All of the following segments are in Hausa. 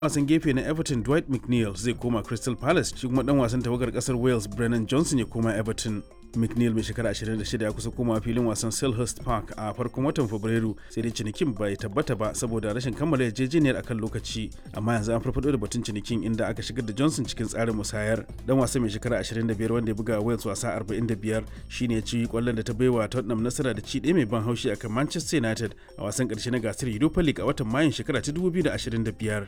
wasan gefe na everton dwight mcneil zai koma crystal palace shi kuma dan wasan tawagar kasar wales brennan johnson ya koma everton mcneil mai shekara 26 ya kusa komawa filin wasan selhurst park a farkon watan fabrairu sai dai cinikin bai tabbata ba saboda rashin kammala yarjejeniyar akan lokaci amma yanzu an farfado da batun cinikin inda aka shigar da johnson cikin tsarin musayar dan wasa mai shekara 25 wanda ya buga wales wasa 45 shine ya ci kwallon da ta baiwa tottenham nasara da ci ɗaya mai ban haushi akan manchester united a wasan ƙarshe na gasar europa league a watan mayun shekara ta 2025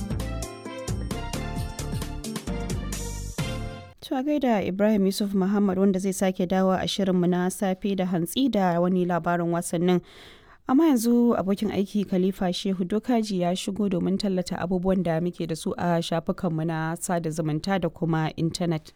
Cewa gaida Ibrahim Yusuf Muhammad wanda zai sake dawo a shirinmu na safe da hantsi da wani labarin wasannin. Amma yanzu abokin aiki Khalifa Shehu Dokaji ya shigo domin tallata abubuwan da muke da su a shafukanmu na sada zumunta da kuma intanet.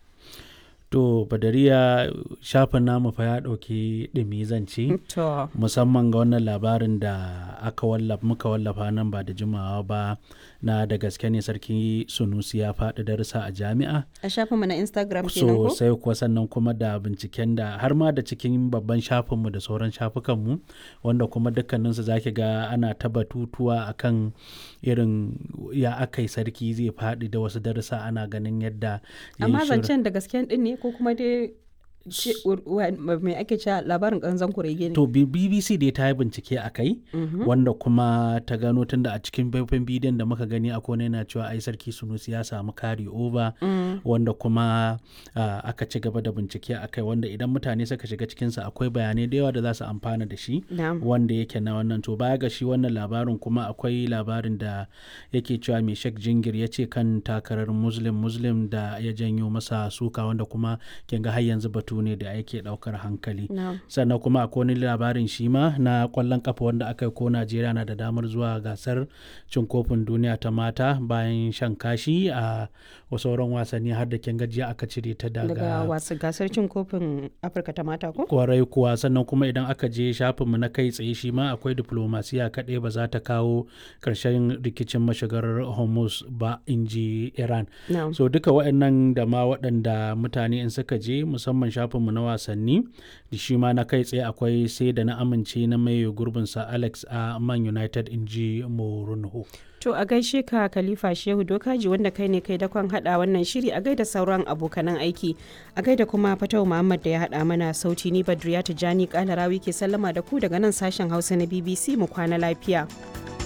To Badariya shafin namu fa ya ɗauki ɗumi zance To, musamman ga wannan labarin da aka wallafa muka wallafa nan ba da jimawa ba na da gaske ne sarki Sunusi ya faɗi darussa a jami'a. a shafinmu na Instagram kenan ko? sosai kuwa sannan kuma da binciken da har ma da cikin babban shafinmu da sauran shafukanmu wanda kuma dukkaninsu za ki ga ana ta batutuwa akan irin ya aka yi sarki zai faɗi da wasu darussa ana ganin yadda ya yi Amma shirin- zancen da gasken din ne ko kuma dai ce- wa- mai ake cewa labarin ƙanzan kurege ne? To B- BBC dai ta yi bincike a kai wanda kuma ta gano tunda a cikin faifan bidiyon da muka gani a kone yana cewa ai sarki Sunusi ya samu kari over wanda kuma ah, aka ci gaba da bincike a kai wanda idan mutane suka shiga cikinsa akwai bayanai da yawa da za su amfana da shi Na'am. wanda yake na wannan to baya ga shi wannan labarin kuma akwai labarin da yake cewa mai shek jingir ya ce kan takarar muslim muslim da ya janyo masa suka wanda kuma kin ga har yanzu batu ne da yake daukar hankali Na'am. sannan kuma akwai wani labarin shi ma na kwallon kafa wanda aka yi ko najeriya na da damar zuwa gasar cin kofin duniya ta mata bayan shan kashi a sauran wasanni har da kin gajiya aka cire ta Daga daga wasu gasar cin kofin Afirka ta mata ko? kwarai kuwa sannan kuma idan aka je shafinmu na kai tsaye shi ma akwai diplomasiya kaɗai ba za ta kawo ƙarshen rikicin mashigar hormuz ba in ji iran Na'am. so duka waɗannan da ma waɗanda mutane in suka je musamman shafinmu na wasanni da shi ma na kai tsaye akwai sai da na amince na mai gurbinsa alex a man united in ji morunho To a gaishe ka Khalifa Shehu Dokaji wanda kai ne kai dakon hada wannan shiri a gaida sauran abokanan aiki. A gaida kuma Fatau Muhammad da ya hada mana sauti ni Badriya Tijani Kalarawi ke sallama da ku daga nan sashen Hausa na BBC mu kwana lafiya.